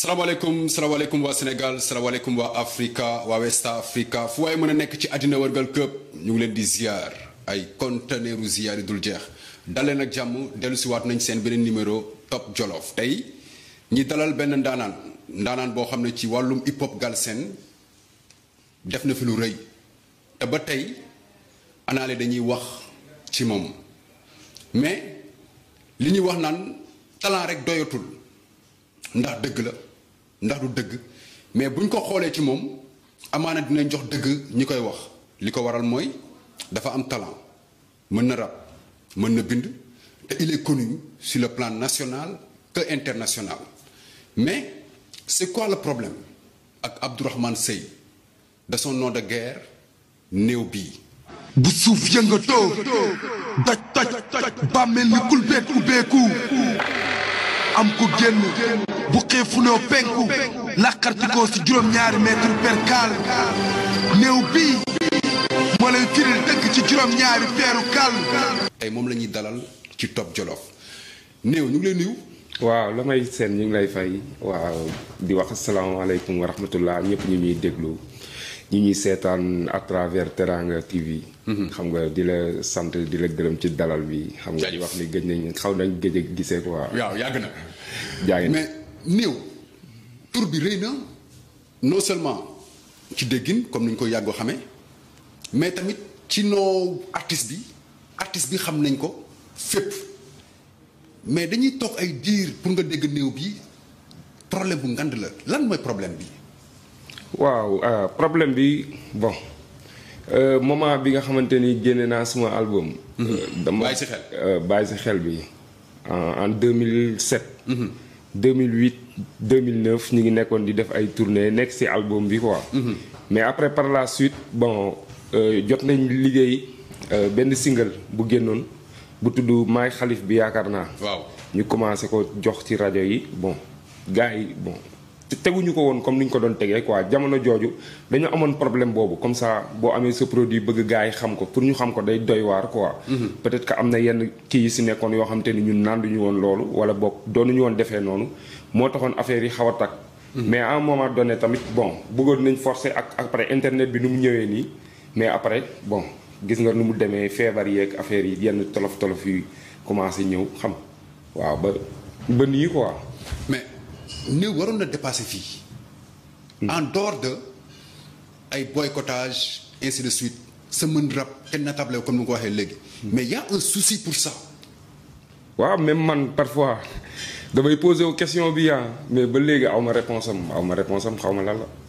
salaamaaleykum salaamaaleykum waa Sénégal salaamaaleykum waa Africa waa West Africa fu waaye mën a nekk ci àddina wërgal këpp ñu ngi leen di ziar ay conteneuru ziar yi dul jeex daleen ak jàmm dellu si waat nañ seen beneen numéro Top Jolof tey ñi dalal benn ndaanaan ndaanaan boo xam ne ci wàllum hip hop galsen def na fi lu rëy te ba tey anaale dañuy wax ci moom mais li ñuy wax naan talent rek doyatul ndax dëgg la ndax du dëgg mais buñ ko xoolee ci moom amaana dinañ jox dëgg ñi koy wax li ko waral mooy dafa am talent mën na rap mën na bind te il est connu sur le plan national que international mais c'est quoi le problème ak Abdourahmane Seye de son nom de guerre néew bii bu suuf yëngatoo doj toj bàmmeel ni kulbeet ubbeeku am ko génn bu xiifunoo penku làqartikoo si juróom-ñaari mètre perkaal néew bii moo lay firil dëgg ci juróom-ñaari peeru kàll tey moom la ñuy dalal ci Top Jolof néew ñu ngi lay nuyu waaw la may seen ñu ngi lay fay waaw di wax asalaamaaleykum wa rahmatullah ñëpp ñu ñuy déglu ñi ñuy seetaan à travers Teranga TV. xam nga di la sant di la gërëm ci dalal bi. xam nga di wax ni gëj nañ xaw nañ gëj a gisee quoi. waaw yàgg na. jaa ngi mais néew tur bi rëy na non seulement ci déggin comme ni ñu koy yàggoo xamee mais tamit ci noo artiste bi artiste bi xam nañ ko fépp mais dañuy toog ay diir pour nga dégg néew bi problème bu ngand la lan mooy problème bi. waaw problème bi bon moment bi nga xamante ni génne naa suma album. dama bàyyi si xel. bàyyi si xel bi en 2007. 2008 2009 ñu ngi nekkoon di def ay tournées nekk si album bi quoi. mais après par la suite bon jot nañ liggéey benn single bu génnoon bu tudd maay xalif bi yaakaar naa. waaw ñu commencé ko jox ci rajo yi bon gars yi bon. te teguñu ko woon comme ni ñu ko doon tegee quoi jamono jooju dañu amoon problème boobu comme ça boo amee sa produit bëgg gars yi xam ko pour ñu xam ko day doy waar quoi. peut-être que am na yenn kii yi si nekkoon yoo xam te ni ñun nanduñu woon loolu wala boog doonuñu woon defee noonu moo taxoon affaire yi xaw a tag mais à un moment donné tamit bon bëggoon nañ forcer ak après internet bi nu mu ñëwee nii mais après bon gis nga nu mu demee feebar yeeg affaire yi yenn tolof tolof yi commencé ñëw xam waaw ba ba nii quoi. mais. néew waroon na dépasser fii en dehors de ay boycottage ainsi de suite sa mën rap te natable comme ni nga ko waxee léegi mais y a un souci pour ça waaw même man parfois damay poser wu question bi yaa mais ba léegi aw ma réponse am aw ma réponse am xaw ma lan la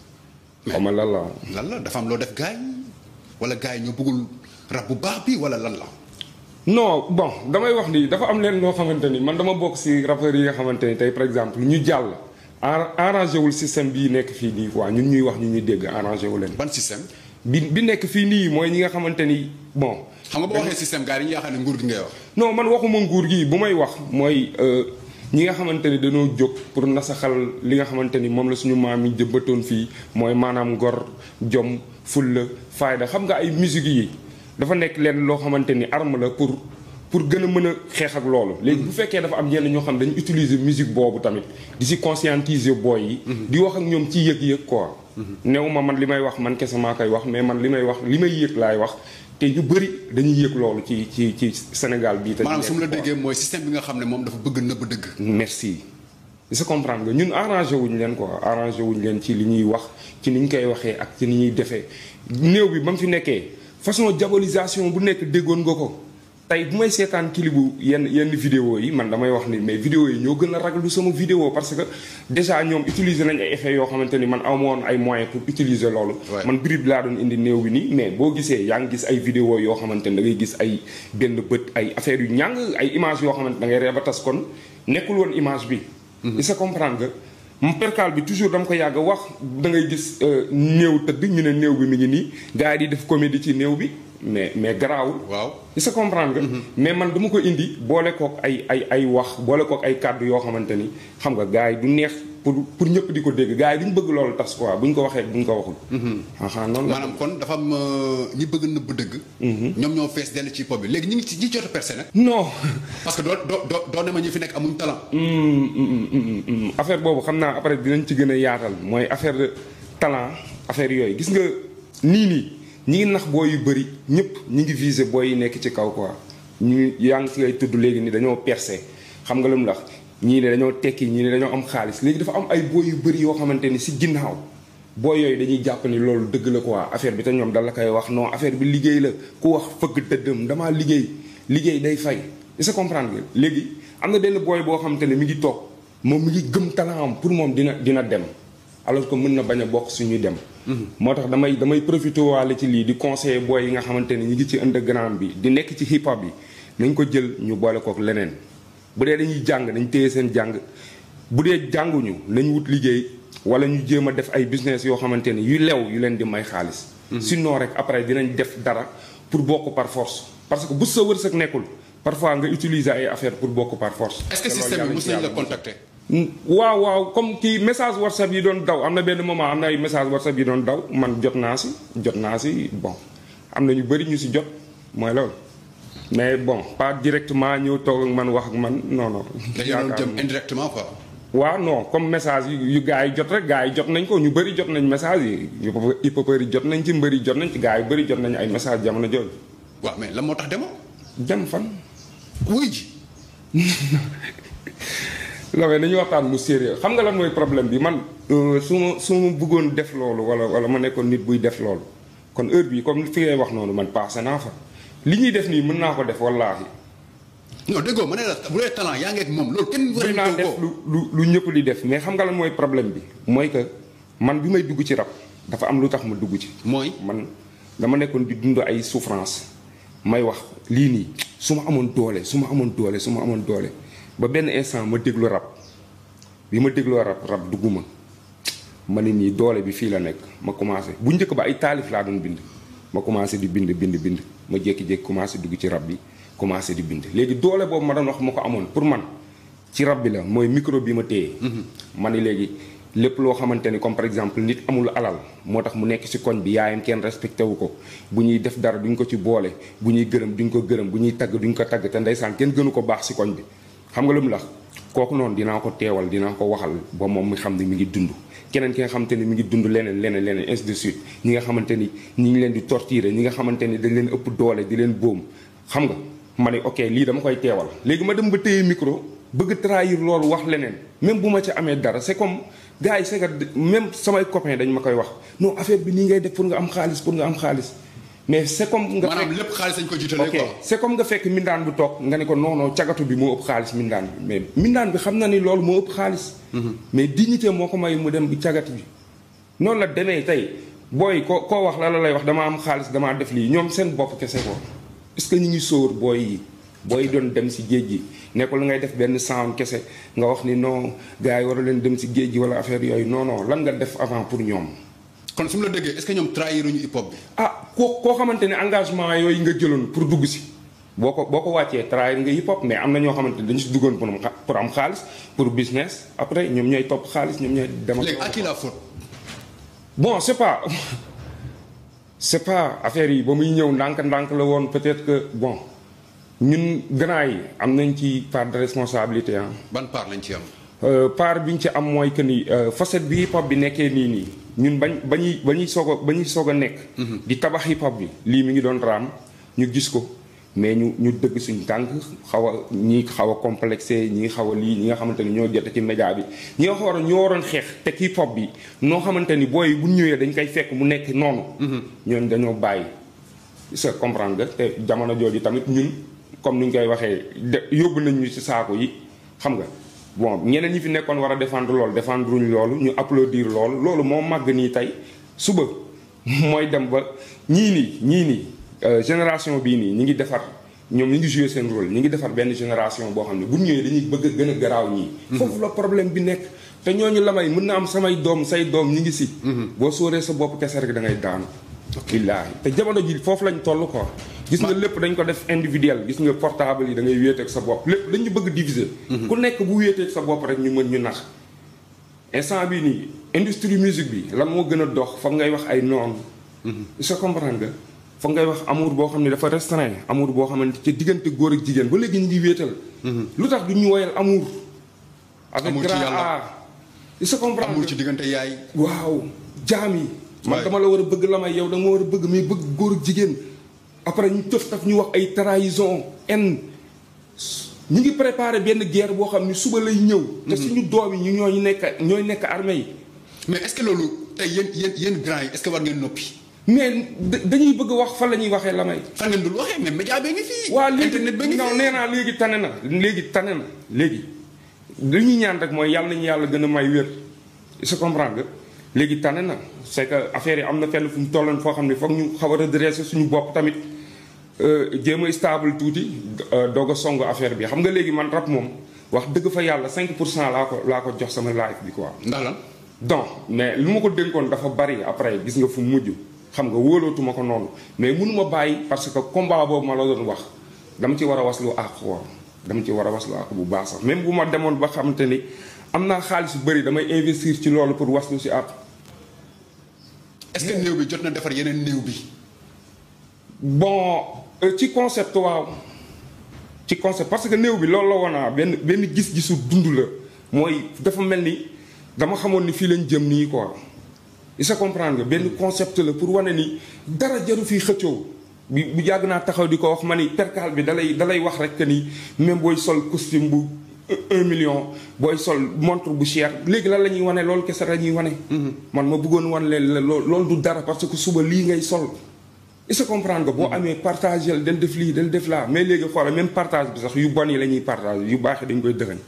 xaw ma lan la lan la dafa am loo def gars yi wala gars yi ñoo bëggul rap bu baax bi wala lan la non bon damay wax ni dafa am leen loo xamante ni man dama bokk ci rappeurs yi nga xamante ni tey par exemple ñu jàll arrangé wul système bii nekk fii nii quoi ñun ñuy wax ñu ñuy dégg arrangé wu leen. ban système. bi bi nekk fii nii mooy ñi nga xamante ni bon. xam nga boo waxee système gars yi dañuy yaakaar ne nguur gi ngay wax. non man waxuma nguur gi bu may wax mooy ñi nga xamante ni dañoo jóg pour nasaxal li nga xamante ni moom la suñu maam yi jëmbatoon fii mooy maanaam ngor jom fulla fayda xam nga ay musique yi. dafa nekk leen loo xamante ni arme la pour pour gën a mën a xeex ak loolu. léegi bu fekkee dafa am yenn ñoo xam dañu utiliser musique boobu tamit di si conscientiser booy yi. di wax ak ñoom ci yëg-yëg quoi. néew ma man li may wax man kese maa koy wax mais man li may wax li may yëg laay wax te ñu bëri dañuy yëg loolu ci ci ci Sénégal bii. te maanaam su ma la déggee mooy système bi nga xam ne moom dafa bëgg nëbb dëgg. merci. se comprendre nga ñun arrangé wuñ leen quoi arrangé wuñ leen ci li ñuy wax ci ni ñu koy waxee ak ci ni ñuy defee néew bi ba mu fi nekkee. façon diabolisation bu nekk déggoon nga ko tey bu may seetaan kilibu yenn yenn vidéo yi man damay wax ni mais vidéo yi ñoo gën a raglu sama vidéo parce que déjà ñoom utiliser nañ ay effets yoo xamante ni man amoon ay moyens pour utiliser loolu man brib laa doon indi néew bi nii mais boo gisee yaa ngi gis ay vidéo yoo xamante ni da ngay gis ay benn bët ay affaires yu ñàng ay image yoo xamante da ngay ree ba tas kon nekkul woon image bi il se comprendre nga mu percal bi toujours dama ko yàgg wax da ngay gis néew tëdd ñu ne néew bi mi ngi nii gars yi di def comédie ci néew bi mais mais garaawul. waaw il se comprendre nga. mais man dama ko indi boole kook ay ay ay wax boole kook ay kàddu yoo xamante ni xam nga gars yi du neex pour pour ñëpp di ko dégg gars yi duñ bëgg loolu tas quoi buñ ko waxee buñ ko waxul. ah noonu la maanaam kon dafa am euh, ñi bëgg nëbb dëgg. ñoom ñoo fees dell ci pop bi léegi ñu ngi ci ñi jot a percé nag. non. parce que doo doo doo doo ne ma ñi fi nekk amuñ talent. Mm, mm, mm, mm. affaire boobu xam naa après dinañ ci gën a yaatal mooy affaire de talent affaire yooyu gis nga nii nii ñi ngi nax booy yu bëri ñëpp ñi ngi viser booy yi nekk ci kaw quoi ñu yaa ngi ci ngay tudd léegi ni dañoo percé xam nga lu mu lax ñii ne dañoo tekki ñii ne dañoo am xaalis léegi dafa am ay booy yu bëri yoo xamante ni si ginnaaw booy yooyu dañuy jàpp ni loolu dëgg la quoi affaire bi te ñoom dal la koy wax non affaire bi liggéey la ku wax fëgg dëddëm damaa liggéey liggéey day fay est-ce que comprendre nga léegi am na benn booy boo xamante ne mi ngi toog moom mi ngi gëm talent am pour moom dina dina dem alors que mën na bañ a bokk suñuy dem moo tax damay damay profité waale ci lii di conseiller booy yi nga xamante ne ñi ngi ci underground bi di nekk ci hip hop bi nañ ko jël ñu boole kook leneen bu dee dañuy jàng dañ téye seen jàng bu dee jànguñu nañ wut liggéey wala ñu jéem a def ay business yoo xamante ne yu lew yu leen di may xaalis sinon rek après dinañ def dara pour bokk par force parce que bu sa wërsëg nekkul parfois nga utiliser ay affaire pour bokk par force est-ce que te loolu système bi yàlla mos ci nañ la yàlla contacter. waaw waaw comme kii message whatsapp yi doon daw am na benn moment am na ay message whatsapp yi doon daw man jot naa si jot naa si bon am na ñu bëri ñu si jot mooy loolu mais bon pas directement ñëw toog ak man wax ak man non non. dañu doon yaakaar jëm indirectement quoi. waaw non comme message yu yu gars yi jot rek gars yi jot nañ ko ñu bëri jot nañ message yi hip hopeurs yi jot nañ ci mbëri jot nañ ci gars yi bëri jot nañ ay message jamono jooju waaw mais lan moo tax demoo. dem fan. wuy ji. lawee nañu waxtaan mu sérieux xam nga lan mooy problème bi man euh, su ma su ma bëggoon def loolu wala wala ma nekkoon nit buy def loolu kon heure bi comme fi ngay wax noonu man passé naa fa li ñuy def nii mën naa ko def wallaahi non déggoo ma ne la bu dee talent yaa ngi ak moom loolu kenn mën naa wërante def ko. lu lu lu ñëpp di def mais xam nga lan mooy problème bi mooy que man bi may dugg ci rab dafa am lu tax ma dugg ci mooy. man dama nekkoon di dund ay souffrance may wax lii nii su ma amoon doole su ma amoon doole su ma amoon doole ba benn instant ma déglu rab bi ma dégloo rab rab dugguma ma ne nii doole bi fii la nekk ma commencé bu njëkk ba ay taalif laa doon bind ma commencé di bind bind bind ma jékki-jékki commencé dugg ci rab bi commencé di bind léegi doole boobu ma doon wax ma ko amoon pour man ci rab bi la mooy micro bi ma téye ma ni léegi lépp loo xamante ni comme par exemple nit amul alal moo tax mu nekk ci koñ bi yaayam kenn respecté wu ko bu ñuy def dara duñ ko ci boole bu ñuy gërëm duñ ko gërëm bu ñuy tagg duñ ko tagg te ndeysaan kenn gënu ko baax ci koñ bi xam nga lu mu la kooku noonu dinaa ko teewal dinaa ko waxal ba moom mi xam ne mi ngi dund keneen ki nga xamante ni mi ngi dund leneen leneen leneen ainsi de suite ñi nga xamante ni ñi ngi leen di torturer ñi nga xamante ni dañ leen ëpp doole di leen boom xam nga ma ne ok lii dama koy teewal léegi ma dem ba téye micro bëgg trahir loolu wax leneen même bu ma ci amee dara c'est comme gars yi c'est que même samay copains dañ ma koy wax non affaire bi nii ngay def pour nga am xaalis pour nga am xaalis mais c'est comme nga maanaam fekk lépp xaalis dañ ko jiitalee ok quoi. c'est comme nga fekk mindaan bu toog nga ne ko non non cagatu bi moo ëpp xaalis mindaan bi mais mindaan bi xam na ni loolu moo ëpp xaalis mais dignité moo ko may mu dem bi cagatu bi noonu la demee tey booy ko koo wax la la lay wax dama am xaalis damaa def lii ñoom seen bopp kese ko est-ce que ñu ngi sóor booy yi booy yi doon dem si géej gi nekkul ngay def benn sound kese nga wax ni non gars yi war a leen dem si géej gi wala affaire yooyu non non lan nga def avant pour ñoom kon su ma la déggee est-ce que ñoom trahiruñu hip hop bi. ah koo koo xamante ne engagement yooyu nga jëloon pour dugg si boo ko boo ko wàccee trahir nga hip hop mais am na ñoo xamante ne dañu si duggoon pour am xa- pour am xaalis pour business après ñoom ñooy topp xaalis ñoom ñooy dem ak léegi à qui la faute. bon c'est pas c'est pas affaire yi ba muy ñëw ndànk-ndànk la woon peut-être que bon ñun grand yi am nañ ci part de responsabilité ah ban part lañ ci am. Euh, part bi ñu ci am mooy que ni euh, facette bi hip hop bi nekkee nii nii ñun bañ ba ñuy ba ñuy soog a ba ñuy soog a nekk. di tabax hip hop bi lii mi ngi doon raam ñu gis ko mais ñu ñu dëgg suñ tànk xaw a ñii xaw a complexé ñii xaw a lii ñi nga xamante ni ñoo jot ci média bi ñi nga waroon ñoo waroon xeex te hip hop bi noo xamante ni booy bu ñu ñëwee dañ koy fekk mu nekk noonu. ñooñu dañoo bàyyi. sa comprendre nga te jamono jooju tamit ñun comme ni ñu koy waxee de yóbbu nañ ñu ci saako yi xam nga bon ñeneen ñi fi nekkoon war a défendre loolu défendre uñ loolu ñu applaudir loolu loolu moo màgg nii tey suba mooy dem ba ñii nii ñii nii euh, génération bii nii ñi ngi defar ñoom ñi ngi jouer seen rôle ñi ngi defar benn génération boo xam ne bu ñu ñëwee dañuy bëgg a gën a garaaw ñii. foofu la problème bi nekk te ñooñu la may mën na am samay doom say doom ñi ngi si. boo sóoree sa bopp kese rek da ngay daanu. billaahi te jamono ji foofu lañ toll quoi. gis nga lépp dañ ko def individuel gis nga portable yi da ngay wéeteeg sa bopp lépp dañu bëgg diviser. ku nekk bu wéeteeg sa bopp rek ñu mën ñu nax. instant bi nii industrie musique bi lan moo gën a dox foog ngay wax ay noonu. est-ce que comprendre nga foog ngay wax amour boo xam ne dafa restreint amour boo xamante ci diggante góor ak jigéen ba léegi ñu ngi wéetal. lu tax du ñu woyal amour. avec Amour ci grand yàlla. A. est-ce que comprendre amul nga ci diggante yaay. waaw jaam yi. man Ouais. dama la war a bëgg la may yow da nga ma war a bëgg mais bëgg góor ak jigéen. après ñu tëf taf ñu wax ay trahison en ñu ngi préparé benn guerre boo xam ni suba lay ñëw. te suñu doom yi ñu ñooy nekk ñooy nekk armée yi. mais est-ce que loolu tey yéen yéen yéen grand yi est-ce que war ngeen noppi. mais da- dañuy bëgg wax fan la ñuy waxee la may. fan ngeen dul waxee mais média bee ngi fii. waa léegi internet bee ngi non fii. nee naa léegi tane na léegi tane na léegi li ñuy ñaan rek mooy yàlla nañu yàlla gën a may wér se comprendre nga léegi tane na c'est que affaire yi am na fenn fu mu tolloon foo xam ne foog ñu xaw a redresser suñu bopp tamit euh, jéem a stable tuuti euh, doog a song affaire bi xam nga léegi man rap moom wax dëgg fa yàlla 5 pour cent laa ko laa ko jox sama life bi quoi. ndax lan. donc mais lu ma ko dénkoon dafa bari après gis nga fu mujj xam nga wóolootuma ko noonu mais mënuma bàyyi parce que combat boobu ma la doon wax dama ci war a waslu àq woon dama ci war a waslu àq bu baax sax même bu ma demoon ba xamante ni am naa xaalis bu bëri damay investir ci loolu pour waslu si àq est-ce que néew bi jot na defar yeneen néew bi. bon euh, ci concept waaw ci concept parce que néew bi loolu la woon naa benn benn gis-gisu dund la mooy dafa mel ni dama xamoon ni fii lañ jëm nii quoi il se comprendre nga benn concept la pour wane ni dara jaru fii xëccoo bi bu yàgg naa taxaw di ko wax ma ni percal bi dalay dalay wax rek que ni même booy sol costume bu un million booy sol montre bu cher léegi lan la ñuy wane loolu kese la ñuy wane. man ma bëggoon wan leen la loolu loolu du dara parce que suba lii ngay sol. il se comprendre nga boo amee partagé del def lii del def laa mais léegi xoolal même partage bi sax yu bon yi la ñuy partage yu baax yi dañ koy dëxañ.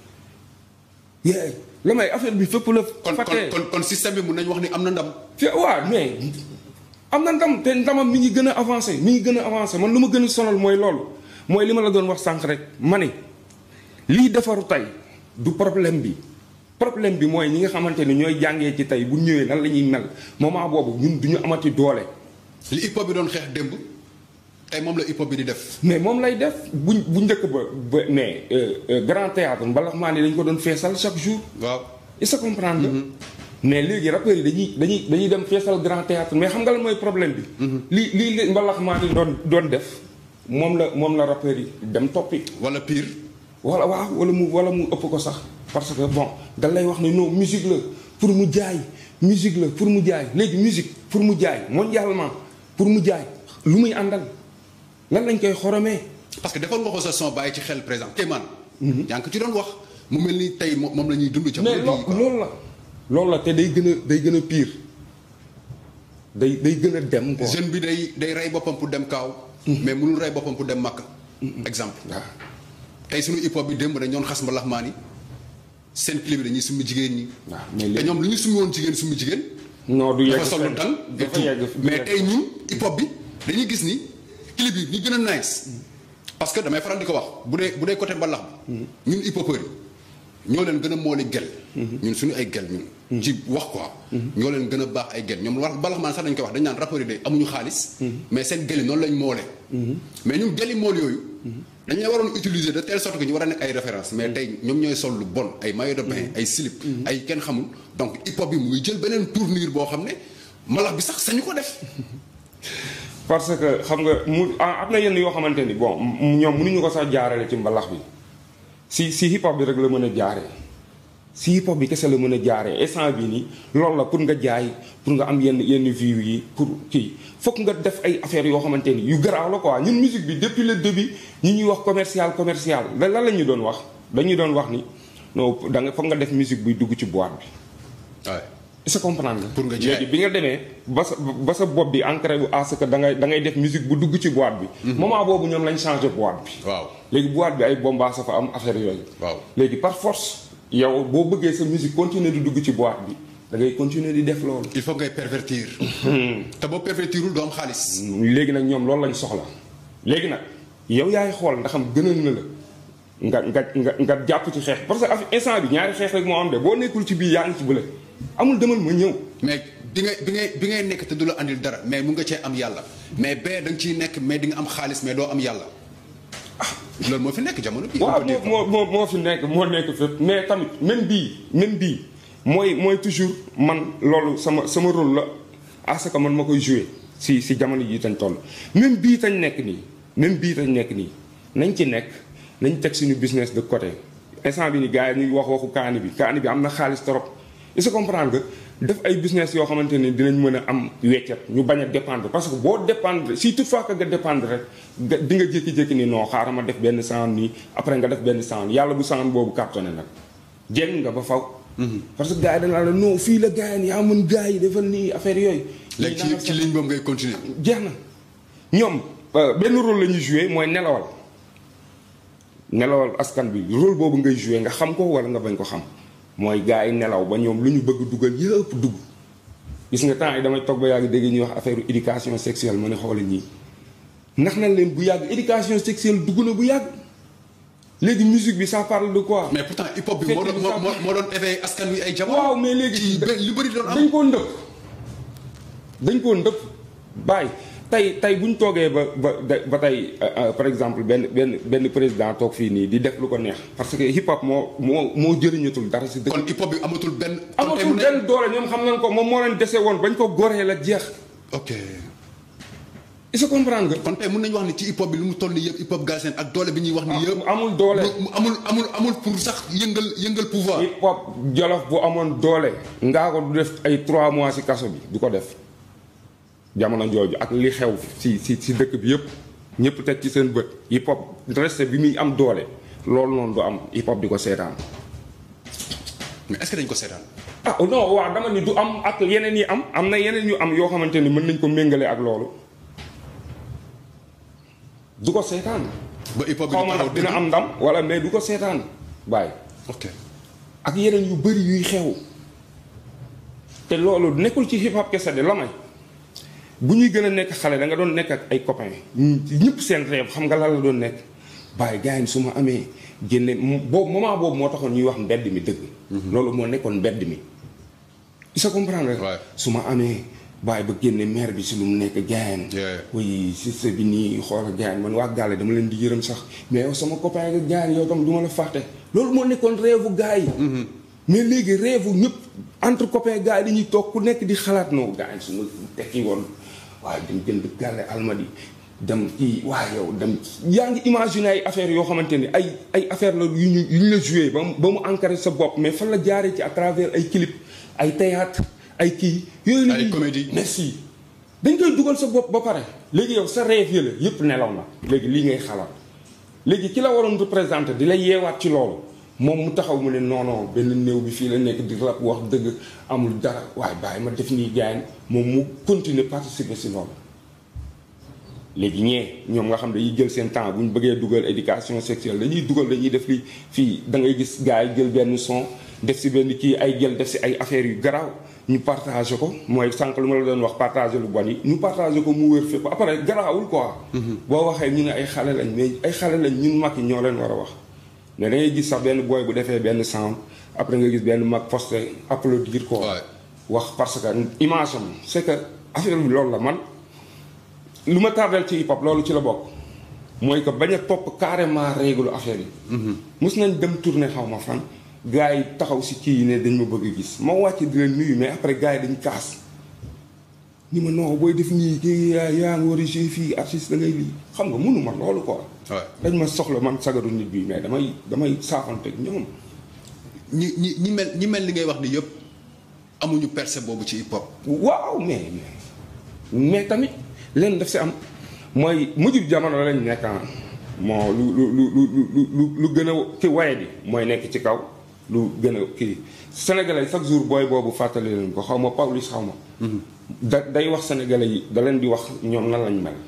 yee la may affaire bi fépp la. kon kon fàttee kon kon système bi mun nañu wax ni am na ndam. fi waaw mais am na ndam te ndamam mi ngi gën a avancé mi ngi gën a avancé man lu ma gën a sonal mooy loolu mooy li ma la doon wax sànq rek ma ne lii defaru tey du problème bi problème bi mooy ñi nga xamante ni ñooy jàngee ci tey bu ñëwee nan la ñuy mel moment boobu ñun du ñu amati doole. li hip hop bi doon xeex démb tey moom la hip hop bi di def. mais moom lay def bu bu njëkk ba ba mais euh, euh, grand théâtre mbalax maa ni dañ ko doon feesal chaque jour. waaw. il se comprendre nga mais léegi rappeurs yi dañuy dañuy dañuy dem feesal grand théâtre mais xam nga lan mooy problème bi. li lii li mbalax maa ni doon doon def moom la moom la rappeurs yi dem toppi. wala pire. wala waaw wala mu wala mu ëpp ko sax parce que bon da lay wax ne non musique la pour mu jaay musique la pour mu jaay léegi musique pour mu jaay mondialement pour mu jaay lu muy àndal lan lañ koy xoromee. parce que defoon nga ko sa son bàyyi ci xel présent te man. yaa ngi ko ci doon wax mu mel ni tey moom moom la ñuy dund. mais jamono loo bii quoi loolu la loolu la te day gën a day gën a pire day day gën a dem quoi. jeune bi day day rey boppam pour dem kaaw. mais mënul rey boppam pour dem màkk. exemple. waaw tey suñu hip hop bi démb dañ ñoon xas mbalax maa ni seen clip bi dañuy summi jigéen ñi. waaw mais te léegi ñoom lu ñu summi woon jigéen summi jigéen. non du yegg dafa sol lu fenn. dal et dafa tout. yegg du mais yegg tey ñun hip hop bi dañuy gis ni clip yi ñu gën a nice parce que damay faral di ko wax bu dee bu dee côté mbalax bi ñun hip hopeurs yi ñoo leen gën a mooli gel ñun suñu ay gel ñun ci wax quoi ñoo leen gën a baax ay gel ñoom wax mbalax maan sax dañ koy wax dañ naan rappeurs yi de amuñu xaalis mais seen gel yi noonu lañ moole mais ñun gel yi mool yooyu dañ la waroon utiliser de telle sorte que ñu war a nekk ay référence mais tey ñoom ñooy sol lu bon ay maillot de bain ay slip ay kenn xamul donc hip hop bi mu ngi jël beneen tournure boo xam ne mbalax bi sax sañu ko def parce que xam nga mu ah, am na yenn yoo xamante ni bon m- ñoom mënuñu ko sax jaarale ci mbalax bi si si hip hop bi rek la mën a jaaree si hip hop bi kese la mën a jaaree instant bi nii loolu la pour nga jaay pour nga am yenn yenn view yi pour kii fokk nga def ay affaires yoo xamante ni yu garaaw la quoi ñun musique bi depuis le début ñi ñuy wax commercial commercial lan lan la ñu doon wax dañuy doon wax ni non da nga fokk nga def musique buy dugg ci boîte bi. waaw est-ce que comprendre nga. Pour nga jaay. léegi bi nga demee ba sa ba sa bopp bi ancré bu à ce que da ngay da ngay def musique bu dugg ci boîte bi. moment boobu ñoom lañ changé boîte bi. waaw léegi boîte bi ay bombaas sa fa am affaire yooyu. waaw léegi par force yow boo bëggee sa musique continuer di dugg ci boîte bi da ngay continuer di def loolu. il faut ngay pervertir te boo pervertirul doo am xaalis léegi nag ñoom loolu lañ soxla léegi nag yow yaay xool ndax am gënal na la nga nga nga nga jàpp ci xeex parce que af- instant bi ñaari xeex rek moo am de boo nekkul ci bii yaa ngi ci bële amul demal ma ñëw. mais bi ngay bi ngay bi ngay nekk te du la andil dara mais mun nga cee am yàlla mais bee da nga ciy nekk mais di nga am xaalis mais doo am yàlla loolu moo fi nekk jamono bii. waaw on peut dire moo moo moo moo fi nekk moo nekk fépp mais tamit même bii même bii mooy mooy toujours man loolu sama sama rôle la à ce que man ma koy jouer si si jamono jii tañ toll même bii tañ nekk nii même bii tañ nekk nii nañ ci nekk nañ teg suñu business de côté instant bi ni gars yi ñu ngi wax waxu kaani bi kaani bi am na xaalis trop il se comprendre que def ay business yoo xamante ne dinañ mën a am weccet ñu bañ a dépendre parce que boo dépendre si toutefois que nga dépendre rek nga di nga jékki-jékki ni non xaaral ma def benn sound nii après nga def benn sound yàlla bu sound boobu cartonné nag jéng nga ba faw parce que gars yi dañ la non fii la gars yi yaa mën gars yi defal nii affaire yooyu léegi ci ci ligne boobu ngay continuer jeex na ñoom benn rôle la ñuy joué mooy nelawal nelawal askan bi rôle boobu ngay joué nga xam ko wala nga bañ ko xam mooy gars yi nelaw ba ñoom lu ñu bëgg dugal yëpp dugg gis nga temps yi damay toog ba yàgg dégg ñuy wax affaire éducation sexuelle ma ne xoolal ñii ndax nañ leen bu yàgg éducation sexuelle dugg na bu yàgg léegi musique bi ça parle de quoi. mais pourtant hip hop bi moo doon moo moo doon éveillé askan wi ay jamono. waaw mais léegi lu bëri doon am dañ koo ndëpp dañ koo ndëpp bàyyi tey tey bu ñu toogee ba ba ba tey par exemple benn benn benn président toog fii nii di def lu ko neex parce que hip hop moo moo moo jëriñatul dara si dëkk kon hip hop bi amatul benn. amatul benn doole ñoom xam nañ ko moom moo leen dese woon bañ ko goree la jeex. ok. il se comprendre nga. kon tey mën nañu wax ni ci hip hop bi lu mu toll nii yëpp hip hop Galsen ak doole bi ñuy wax nii yëpp. amul doole mu amul amul amul pour sax yëngal yëngal pouvoir. hip hop jolof bu amoon doole. ngaa ko du def ay 3 mois si kaso bi du ko def. jamono jooju ak li xew si si si dëkk bi yëpp ñëpp teg ci seen bët hip hop resté bi muy am doole loolu noonu du am hip hop di ko seetaan. mais est-ce que dañ ko seetaan. ah non waaw dama ni du am ak yeneen yi am am na yeneen yu am yoo xamante ni mën nañ ko méngale ak loolu du ko seetaan. ba hip hop bi xaw ma nag dina am ndam wala mais du ko seetaan bàyyi. ok ak yeneen yu bëri yuy xew. te loolu nekkul ci hip hop kese de la may bu ñuy gën a nekk xale da nga doon nekk ak ay copains ñëpp seen rêve xam nga lan la doon nekk bàyyi gars yi su ma amee génne boobu moment boobu moo taxoon ñuy wax mbedd mi dëgg. loolu moo nekkoon mbedd mi. il se comprendre su ma amee bàyyi ba génne maire bi si lu mu nekk gaayan oui si sa bi nii xoolal gaayan man waa gàlle dama leen di yërëm sax mais yow sama copain nga gaayan yow tam du ma la fàtte loolu moo nekkoon rêve u gars yi mais léegi rêve u ñëpp entre copain gars yi dañuy toog ku nekk di xalaat noo gaayan su ma tekki woon waaye dem jënd gàlle almadi dem kii waaye yow dem yaa ngi imaginer ay affaires yoo xamante ni ay ay affaire la yu ñu yu ñu la joué ba mu ba mu ancré sa bopp mais fan la jaaree ci à travers ay clip ay théâtre ay kii yooyu la ay comédie merci dañ koy dugal sa bopp ba pare léegi yow sa rêve yële yëpp nelaw na léegi lii ngay xalaat léegi ki la waroon représenté di la yeewaat ci loolu moom mu taxaw mu ne non non benn néew bi fii la nekk di rap wax dëgg amul dara waaye bàyyi ma def nii gaañ moom mu continuer participer si loolu léegi ñee ñoom nga xam dañuy jël seen temps bu ñu bëggee dugal éducation sexuelle dañuy dugal dañuy def li fii da ngay gis gars yi jël benn son def si benn kii ay jël def si ay affaires yu garaaw ñu partagé ko mooy sànq lu ma la doon wax partagé lu bon yi ñu partagé ko mu wér fépp après garaawul quoi. boo waxee ñu ne ay xale lañ mais ay xale lañ ñun mag yi ñoo leen war a wax. mais da ngay gis sax benn booy bu defee benn sound après nga gis benn mag posté applaudir ko. wax parce que image am c'est que affaire bi loolu la man. lu ma tardel ci hip hop loolu ci la bokk mooy que bañ a topp carrément règle affaire yi. mus nañ dem tourner xaw ma fan. gars yi taxaw si kii yi ne dañ ma bëgg a gis ma wàcc di leen nuyu mais après gars yi dañ kaas. ni ma non booy def nii kii yaa ngi war a jouer fii artiste da ngay lii xam nga mënu ma loolu quoi. dañ ma soxla man sagaru nit bi mais damay damay saafanteeg ñoom. ñi ñi ñi mel ñi mel li ngay wax ni yëpp amuñu percée boobu ci hip hop. waaw mais mais tamit. leen daf si am mooy mujjub jamono lañ nekk moo lu lu lu lu lu lu gën a ki waye bi mooy nekk ci kaw lu gën a kii sénégalais chaque jour booy boobu fàttali leen ko xaw ma Pawlish xaw ma da day wax sénégalais yi da leen di wax ñoom nan lañ mel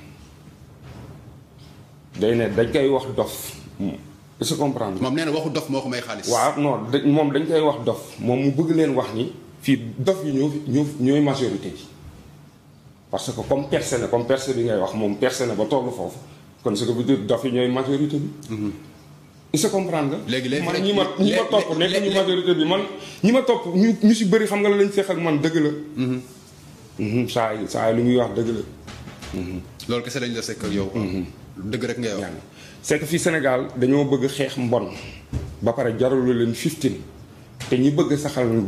day ne dañ koy wax dof est-ce que comprendre moom nee na waxu dof moo ko may xaalis. waaw non moom dañ koy wax dof moom mu bëgg leen wax ni fii dof yi ñoo ñoo ñooy majorité bi parce que comme percé na comme percé bi ngay wax moom percé na ba tollu foofu kon ce que veut dire dof yi ñooy majorité bi. il se comprendre nga. léegi léegi man ñi ma ñi ma topp nekk ñu majorité bi man ñi ma topp ñu ñu si bëri xam nga la lañ seex ak man dëgg la. saa yi saa yi lu muy wax dëgg la. loolu kese lañ la sekk ak yow. dëgg rek ngay wax. c'est que fii Sénégal dañoo bëgg xeex mbon ba pare jaralu leen 15 te ñi bëgg saxal mbon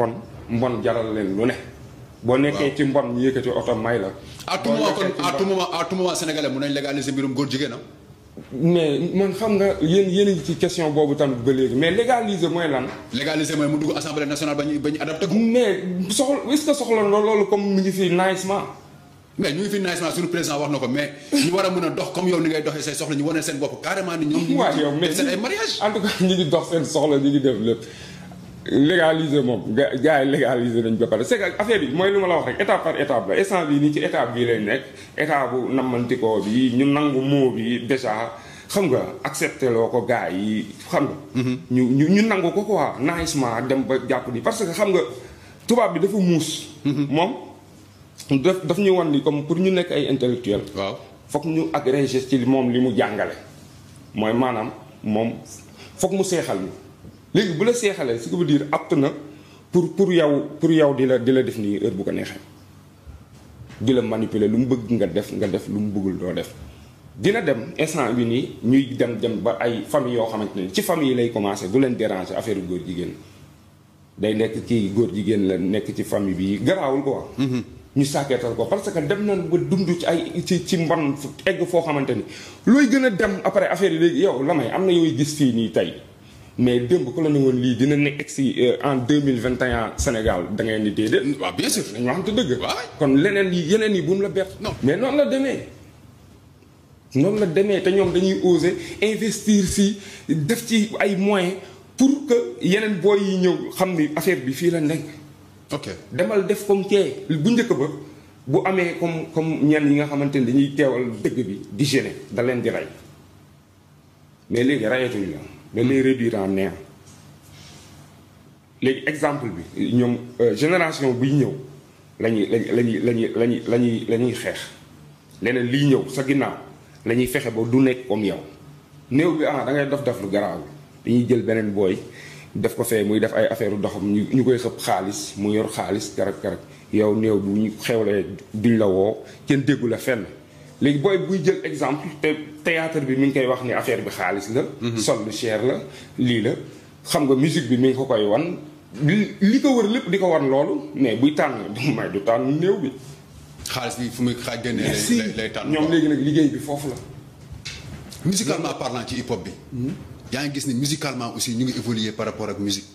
mbon jaral leen lu ne boo nekkee ci mbon ñu yëkkati oto may la à tout boo moment nekkee kon ci à mbon- tout moment à tout moment sénégalais mun nañ légaliser mbirum góor jigéen am mais man xam nga yéen yéen a ngi ci question boobu tamit ba léegi mais légaliser mooy lan légaliser mooy mu dugg assemblée nationale ba ñu ba ñu adapté ko mais soxla est-ce que soxla na loolu comme mi ngi fi nicement mais ñu ngi fi naaj suñu président wax na ko mais ñu war a mën a dox comme yow ni ngay doxee say soxla ñu wane seen bopp carrément ni ñoom ñu waaw yow ngi mais def seen ay mariage en tout cas ñu ngi dox seen soxla ñu ngi def lépp légaliser moom ga gars yi légaliser nañ ba pare c'est que affaire yi mooy lu ma la wax rek étape par étape la instant bii nii ci étape bii lay nekk état bu nammantikoo bi ñu nangu moo bi déjà xam nga accepté loo ko gars yi xam nga ñu ñu ñu nangu ko quoi nicement dem ba jàpp ni parce que xam nga tubaab bi dafa muus moom daf daf ñu wan ni comme pour ñu nekk ay intellectuel waaw foog ñu agrégé ci moom li mu jàngale mooy maanaam moom foog mu seexal ñu léegi bu la seexalee ce qui veut dire apte na pour pour yow pour yow di la di la def nii heure bu ko neexee di la manipuler lu mu bëgg nga def nga def lu mu bëggul doo def dina dem instant bi nii ñuy dem dem ba ay famille yoo xamante ne ci famille yi lay commencé du leen déranger affaire góor jigéen day nekk kii góor jigéen la nekk ci famille bi garaawul quoi. ñu sàkkeetal ko parce que dem nañ ba dund ci ay ci ci mbon fu egg foo xamante ni looy gën a dem après affaire yi léegi yow la may am na yooyu gis fii nii tey mais démb ku la ne woon lii dina nekk si en deux mille vingt et un Sénégal da ngay ni déedéet. waaw bien sûr dañu waxante dëgg. waay. kon leneen yi yeneen yi bu mu la bett. Non. mais noonu la demee. noonu la demee te ñoom dañuy oser investir si def ci ay moyens pour que yeneen booy yi ñëw xam ni affaire bi fii la nekk. ok demal def comme kee bu njëkk ba bu amee comme comme ñenn yi nga xamante ni dañuy teewal dëgg bi di gêner da leen di rey mais léegi rayatuñ la da lay réduire en néant léegi exemple bi ñoom euh, génération buy ñëw lañuy lañuy lañuy lañuy lañuy la ñuy xeex leneen liy ñëw sa ginnaaw la ñuy fexe ba du nekk comme yow néew bi ah da ngay dof def lu garaaw dañuy jël beneen booy def ko fee muy def ay affaire doxam ñu ñu koy xëpp xaalis mu yor xaalis karag karag yow néew bu ñu xewlee duñ la woo kenn déggu la fenn léegi booy buy jël exemple te théâtre bi mi ngi koy wax ni affaire bi xaalis la sol lu cher la lii la xam nga musique bi mi ngi ko koy wan li li ko wër lépp di ko wan loolu mais buy tànn du may du tànn néew bi xaalis bi fu muy xaaj génnee lay si lay- lay tànn ñoom léegi nag liggéey bi foofu la musicalement parlant ci hip hop bi yaa ngi gis ni musicalement aussi ñu ngi évoluer par rapport ak musique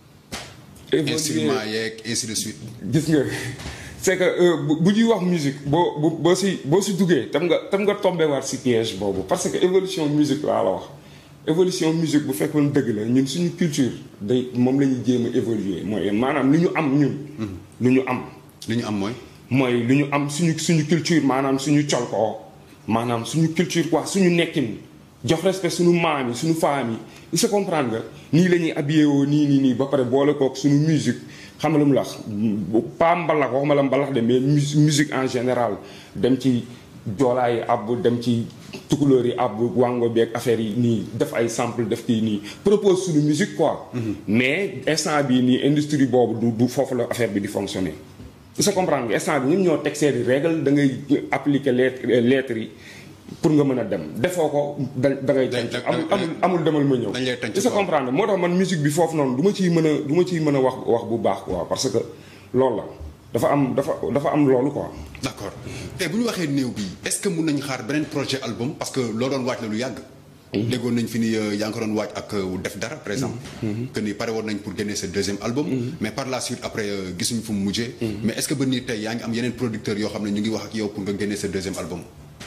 Évoluer- instrument yeeg ainsi de suite gis nga c'est que euh, bu bu ñuy wax musique boo bu boo si boo si duggee tam nga tam nga tombé waat si piège boobu parce que évolution musique laa la wax évolution musique bu fekkoon dëgg la ñun suñu culture day moom la ñuy jéem a évoluer mooy maanaam lu ñu am ñun lu ñu am li ñu am mooy mooy lu ñu am suñu suñu culture maanaam suñu col ko maanaam suñu culture quoi suñu nekkin jox respect suñu maam yi suñu femme yi il se comprendre nga nii la ñuy habillé woo nii nii nii ba pare boole kook suñu musique xam nga lu mu la wax pas mbalax waxuma la mbalax de mais mus- musique en général dem ci joolaa yi àbb dem ci tukulóor yi àbb wango beeg affaire yi nii def ay sample def kii nii propose suñu musique quoi mais instant bii nii industrie boobu du du foofu la affaire bi di fonctionner sa comprendre nga instant bi ñun ñoo teg seeni règle da ngay appliquer lettre lettres yi pour nga mën a dem defoo ko da da ngay Dañ- tënk dañ- amul dañ- amul amul demal ma ñëw dañ lay tënk sa quoi. comprendre moo tax man musique bi foofu noonu du ma ciy mën a du ma ciy mën a wax wax bu baax quoi parce que loolu la dafa am dafa dafa am loolu quoi d'accord tey bu ñu waxee néew bi est-ce que mun nañu xaar beneen projet album parce que loo doon waaj la lu yàgg déggoon nañ fi ni euh, yaa ngi ko doon waaj ak euh, def dara par exemple que ni pare woon nañ pour génne sa deuxième album mais par la suite après euh, gisuñu fu mu mujjee mais est-ce que ba nii tey yaa ngi am yeneen producteurs yoo xam ne ñu ngi wax ak yow pour nga génne sa deuxième album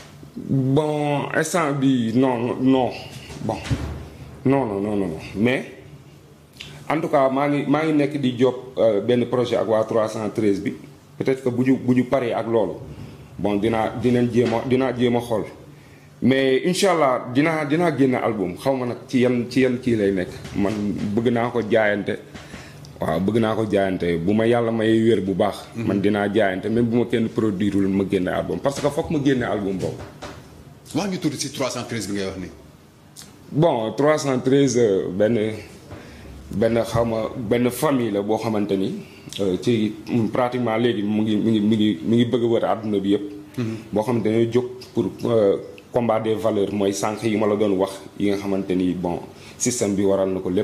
bon instant bi non non bon non non non non mais en tout cas maa ngi maa ngi nekk di job euh, benn projet ak waa 313 bi peut-être que bu ñu bu ñu paree ak loolu bon dinaa dinañ jéem a dinaa jéem a xool mais incha allah dinaa dinaa génn album xaw ma nag ci yan ci yan kii lay nekk man bëgg naa ko jaayante waaw bëgg naa ko jaayante bu ma yàlla may wér bu baax. man dinaa jaayante même bu ma kenn produireul ma génne album parce que foog ma génne album boobu. wax ñu tuuti ci 313 bi ngay wax nii bon 313 euh, benn benn xaw ma benn famille la boo xamante ni euh, ci mm, pratiquement léegi mu ngi mu ngi mi ngi mi ngi bëgg a wër àdduna bi yëpp. boo xamante ne jóg pour euh, combat des valeurs mooy sànq yi ma la doon wax yi nga xamante ni bon système bi waral na ko lépp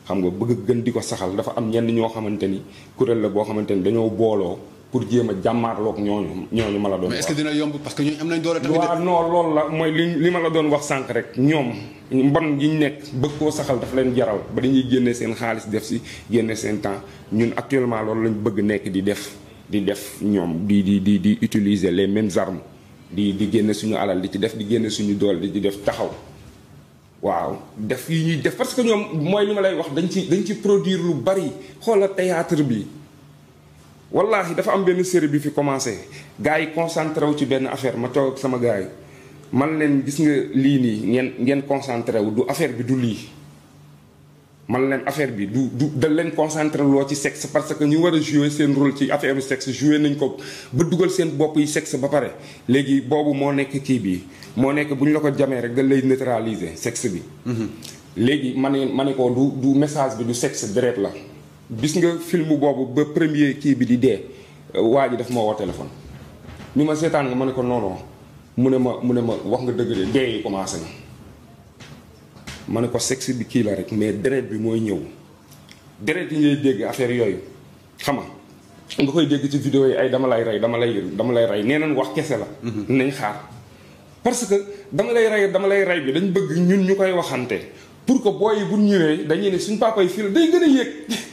xam nga bëgg gën di ko saxal dafa am ñenn ñoo xamante ni kuréel la boo xamante ni dañoo booloo pour jéem a jàmmaarloog ñooñu ñooñu ma la doon mais est-ce wax que dina yomb parce que ñooñu am nañ doole tamit de. waaw non loolu la mooy li li ma la doon wax sànq rek ñoom mbon yi ñu nekk bëgg koo saxal dafa leen jaral ba dañuy génne seen xaalis def si génne seen temps ñun actuellement loolu lañ bëgg nekk di def di def ñoom di di di di utiliser les mêmes armes di di génne suñu alal di ci def di génne suñu doole di ci def taxaw waaw def yi ñuy def parce que ñoom mooy li ma lay wax dañ ci dañ ci produire lu bari xoola théâtre bi wallahi dafa am benn série bi fi commencé gars yi concentré wu ci benn affaire ma toog ak sama gars yi man leen gis nga lii nii ngeen ngeen concentré wu du affaire bi du lii man leen affaire bi du du da leen concentré loo ci sexe parce que ñu war a jouer seen rôle ci affaire bi sexe jouer nañ ko ba dugal seen bopp yi sexe ba pare léegi boobu moo nekk kii bi moo nekk bu ñu la ko jamee rek da lay neutraliser sexe bi léegi ma ne ma ne ko du du message bi du sexe deret la gis nga film boobu ba premier kii bi di dee waa ji daf ma woo téléphone ni ma seetaan nga ma ne ko non non mu ne ma mu ne ma wax nga dëgg de dee yi commencé na ma ne ko sexe bi kii la rek mais deret bi mooy ñëw deret yi ngay dégg affaire yooyu xam nga nga koy dégg ci vidéo yi ay dama lay rey dama lay dama lay rey nee nañ wax kese la nañ xaar parce que dama lay rey dama lay rey bi dañ bëgg ñun ñu koy waxante pour que booy yi bu ñëwee dañuy ne suñ papa yi fii la day gën a yéeg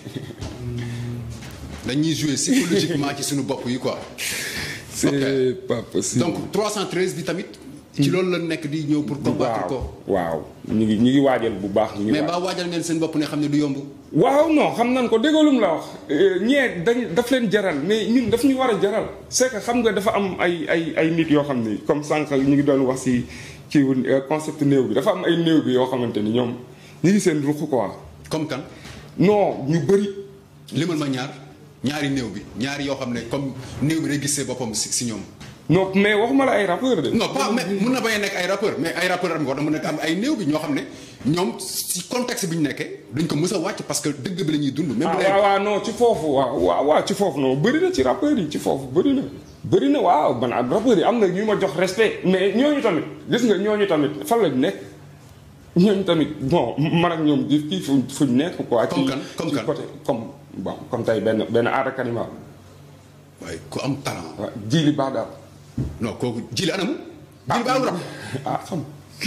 dañuy jouer psychologiquement ci suñu bopp yi quoi. c'est pas possible donc 313 bi tamit. ci loolu la nekk di ñëw pour combattre ko. waaw ñu ngi ñu ngi waajal bu baax ñu ngi mais waaj- mbaa waajal ngeen seen bopp ne xam ne du yomb. waaw non xam nañ ko déggoolum la wax ñee dañ daf leen jaral mais ñun daf ñu war a jaral c'est que xam nga dafa am ay ay ay nit yoo xam ni comme sànq ñu ngi doon wax si ci concept néew bi dafa am ay néew bi yoo xamante ni ñoom ñu ngi seen ruq quoi comme kan non ñu bëri limal ma ñaar ñaari néew bi ñaari yoo xam ne comme néew bi day gisee boppam si si ñoom. non mais waxuma la ay rappeur de non pas mais mun na bañ a nekk ay rappeur mais ay rappeur am nga wax mun na am ay néew bi ñoo xam ne ñoom si contexte bi ñu nekkee duñ ko mës a wàcc parce que dëgg bi la ñuy dund. même ah bu dee waaw waaw non ci foofu waaw waaw waaw ci foofu non bëri na ci rappeurs yi ci foofu bëri na bëri na waaw man ak rappeurs yi am na ñu ma jox respect mais ñooñu tamit gis nga ñooñu tamit fan lañ nekk ñooñu tamit bon man ak ñoom di kii fu fuñ nekk quoi. Comme ci kan? Comme ci kan? côté comme bon comme tey benn benn aada kanima waaye ku am talent. waaw jiili baax daal non kooku jili anamu. jili ba am rap. ah xam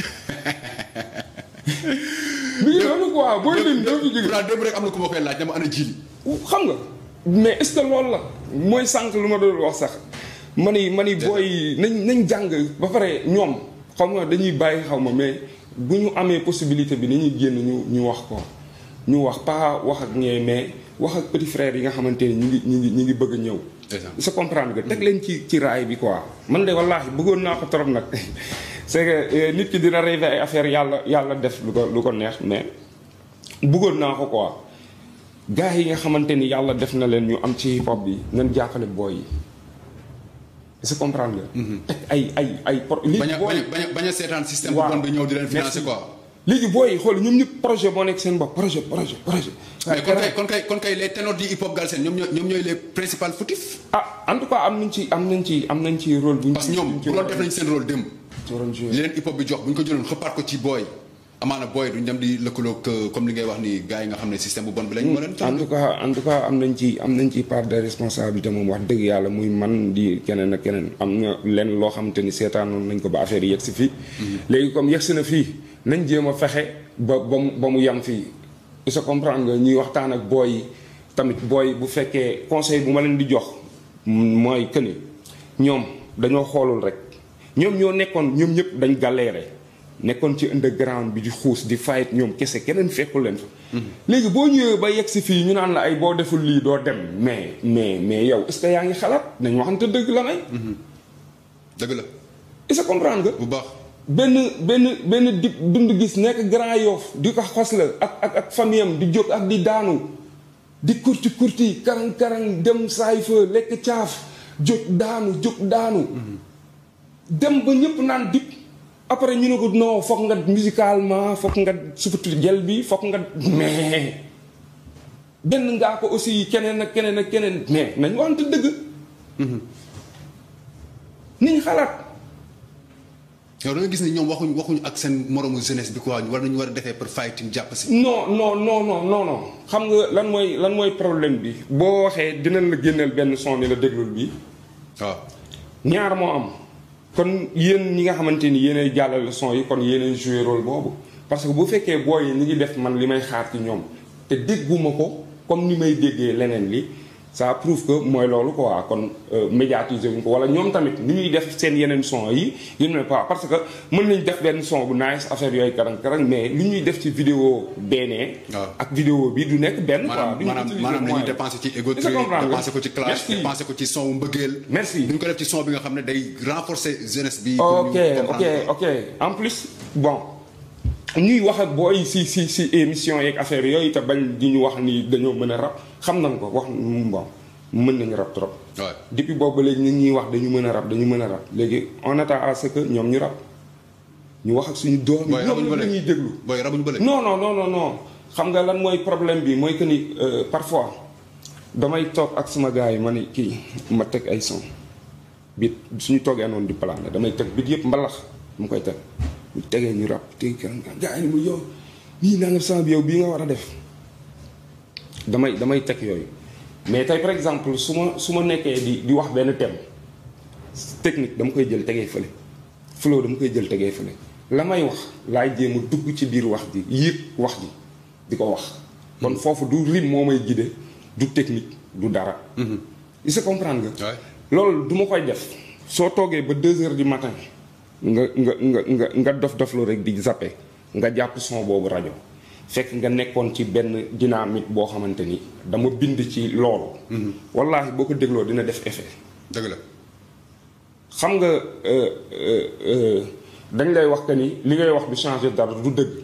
mi ngi noonu quoi booy lim doo fi jóge pourtant démb rek am na ku ma koy laaj dama ana jili. xam nga mais est-ce que loolu la mooy sànq lu ma doon wax sax ma ni ma ni booy nañ nañ jàng ba pare ñoom xam nga dañuy bàyyi xaw ma mais bu ñu amee possibilité bi dañuy génn ñu ñu wax ko ñu wax pas wax ak ñee mais wax ak petit frère yi nga xamante ni ñu ngi ñu ngi ñu ngi bëgg a ñëw. Exact. sa comprendre nga teg leen ci ci raay bi quoi man de wallaahi bëggoon naa ko trop nag c'est que euh, nit ki dina rêver ay affaire yàlla yàlla def lu ko lu ko neex mais bëggoon naa ko quoi gars yi nga xamante ni yàlla def na leen ñu am ci hip hop bi nañ jàppale booy yi est-ce que comprendre nga. teg ay ay ay pro. bañ léegi a booy bañ a bañ a bañ a seetaan système bu waaw. bon bi ñëw di leen Merci. financer quoi. léegi booy yi xool ñoom ñëpp projet boo nekk seen bopp projet projet projet. mais kon kay kon kay kon kay les ténors du hip hop galsen ñoom ñooy ñoom ñooy les principaux fautifs. ah en tout cas am nañ ci am nañ ci am nañ ci rôle bu ñu. parce que ñoom bu doon def nañ seen rôle démb. ci waroon jouer. li leen hip hop bi jox bu ñu ko jëloon xëppaat ko ci booy. amaana booy duñ dem di lëkkaloog euh, comme li ngay wax ni gars yi nga xam ne système bu bon bi lañ mën a. en tout cas en tout cas am nañ ci am nañ ci part de responsabilité moom wax dëgg yàlla muy man di keneen ak keneen am na lenn loo xamante ni seetaanoon nañ ko ba affaire yi yegg si fii. léegi comme yegg si na fii nañ jéem a fexe ba ba mu ba mu yem fii. il se comprendre nga ñuy waxtaan ak booy yi tamit booy bu fekkee conseil bu ma leen di jox mooy que ni ñoom dañoo xoolul rek ñoom ñoo nekkoon ñoom ñëpp dañ galéré. nekkoon ci underground bi di xuus di fight ñoom kese keneen fekkul leen fa. léegi boo ñëwee ba yegg si fii ñu naan la ay boo deful lii doo dem mais mais mais yow est-ce que yaa ngi xalaat nañ waxante dëgg la may. dëgg la est-ce que comprendre nga. bu baax. benn benn benn di dund gis nekk Grand Yoff di ko xos la ak ak ak famille am di jóg ak di daanu di kurti kurti karang karang dem saay fa lekk caaf jóg daanu jóg daanu. dem ba ñëpp naan dip après ñu ne ko non foog nga musicalement foog nga sufutu jël bi foog nga mais benn ngaa ko aussi keneen ak keneen ak keneen mais nañ waxante dëgg. niñ xalaat. yow da nga gis ni ñoom waxuñ waxuñ ak seen moromu jeunesse bi quoi war nañu war a defee pour fighting jàpp si. non non non non non non xam nga lan mooy lan mooy problème bi boo waxee dinañ la génneel benn son ni la déglul bi waaw ñaar moo am kon yéen ñi nga xamante ni yéenay jàllale son yi kon yéenay joué rôle boobu parce que bu fekkee booy yi ñi ngi def man li may xaar ci ñoom te dégguma ko comme ni may déggee leneen li ça prouve que mooy loolu quoi kon médiatiser wuñ ko wala ñoom tamit ni ñuy def seen yeneen son yi yu ne pas parce que mën nañ def benn son bu nice affaire yooyu karang karang mais li ñuy def ci vidéo beenee waaw. ak vidéo bi du nekk benn quoi maanaam duñu maanaam utiliser maanaam li ñuy moyen. dépensé ci ego Est-ce que trip comprendre nga? dépensé ko ci clash Merci. dépensé ko ci son wu mbëggeel. Merci. duñ ko def ci son bi nga xam ne day renforcer jeunesse bi. pour ok ñu ok comprendre ko. ok en plus bon ñuy wax ak booy si si si émission yeeg affaire yooyu te bañ di ñu wax ni dañoo mën a rap xam nañ ko wax bon mën nañu rap trop. Ouais. depuis boobu ba léegi ñu ngi ñuy wax dañu mën a rap dañu mën a rap léegi on attend à ce que ñoom ñu rap ñu wax ak suñu doom yi. booy rabuñu ba ñoom la ñuy léegi déglu. booy rabuñu ba léegi. non non non non non xam nga lan mooy problème bi mooy que ni euh, parfois damay toog ak sama gars yi ma ni kii ma teg ay son bit suñu toogee noonu di plané damay teg bit yëpp mbalax mu koy teg bu tegee ñu rap teg kan gars yi ni mu yow nii naa nga sama bi yow bii nga war a def damay damay teg yooyu mais tey par exemple su ma su ma nekkee di di wax benn thème technique dama koy jël tegee fële flow dama koy jël tegee fële la may wax laay jéem a dugg ci biir wax ji yëg wax ji di ko wax kon foofu du rim moo may guider du technique du dara il se comprendre nga Ouais. loolu du ma koy def soo toogee ba deux heures du matin nga nga nga nga nga dof doflu rek di zappe nga jàpp son boobu rajo fekk nga nekkoon ci benn dynamique boo xamante ni dama bind ci loolu wallaahi boo ko dégloo dina def effet dëgg la. xam nga euh, euh, euh, dañ lay wax que ni li ngay wax du changer dara du dëgg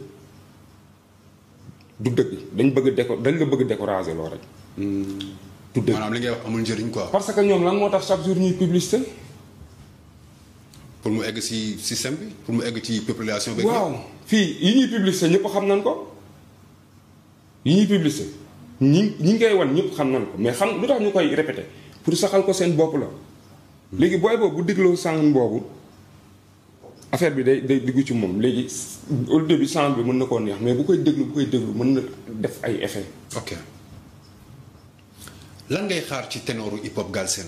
du dëgg dañ bëgg déco dañ la bëgg décourager loo rek du dëgg maanaam li ngay wax amul njëriñ quoi. parce que ñoom lan moo tax chaque jour ñuy publicité pour mu egg ci système bi pour mu egg ci population bi. waaw fii yi ñuy publicité ñëpp xam nañ ko yi ñuy publicité ñi ñi ngay wan ñëpp xam nañ ko mais xam lu tax ñu koy répété pour saxal ko seen bopp la léegi booy boobu bu dégloo sang boobu affaire bi day day dugg ci moom léegi au début sang bi mën na koo neex mais bu koy déglu bu koy déglu mën na def ay effet ok lan ngay xaar ci ténoru hip hop Galsen.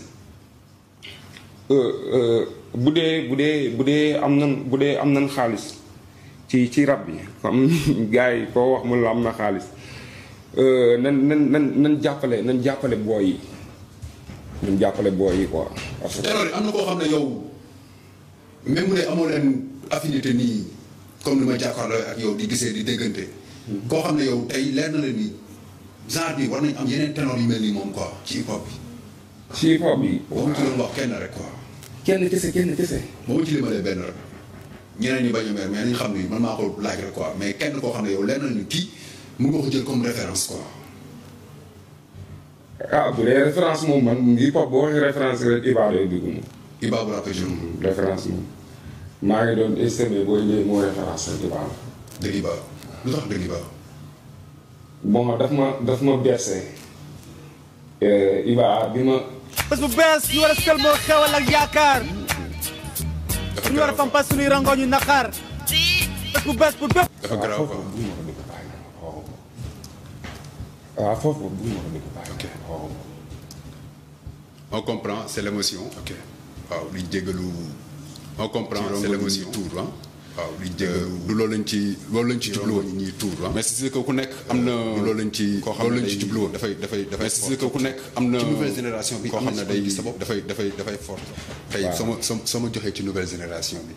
bu dee bu dee bu dee am nan bu dee am nan xaalis ci ci rab bi comme gars yi koo wax mun la am na xaalis Euh, nan nan nan nan jàppale nan jàppale booy yi nan jàppale booy yi quoi parce que ténor yi am na koo xam ne yow même bu dee amoo leen affinité nii comme ni ma jàkkaarloo ak yow di gisee di déggante. koo xam ne yow tey leer na la ni genre bi war nañ am yeneen ténor yu mel ni moom quoi ci hip hop bi. ci hip hop bi waxuñ ci doon wax kenn rek quoi. kenn kese kenn kese ba ma ci limalee benn rek ñeneen ñi bañ a mer mais nañ xam ni man maa ko laaj rek quoi mais kenn koo xam ne yow leer na ni kii mun nga ko jël comme référence quoi. ah bu dee référence moom man hip hop boo waxee référence rek Iba day dugg moom Iba bu rappé jour référence moom maa ngi doon estimé booy ñëwee moo référence rek Iba la dëgg Iba lu tax dëgg Iba. bon daf ma daf ma bercé Iba bi ma bés bu bees ñu war a sëlmoo xewal ak yaakaar dafa ñu war a garaaw fampas suñuy rangoo ñu naqar bés bu bees bu bépp dafa garaaw quoi. waaw foofu bu ma ko dégg bàyyi ok on comprend c'est l'émotion ok waaw liñ jégalu on comprend c'est l'émotion tuur ah waaw liñ jégalu du loolu lañ ci loolu lañ ci jublu woon ñuy tuur ah mais c'est que ku nekk am na loolu lañ ci loolu lañ ci jublu woon dafay dafay dafay c'est que ku nekk am na ci nouvelle génération bi koo am na xam ne ci day gis sa bopp. dafay dafay dafay fort tey Waaw. sama sama sama joxee ci nouvelle génération bi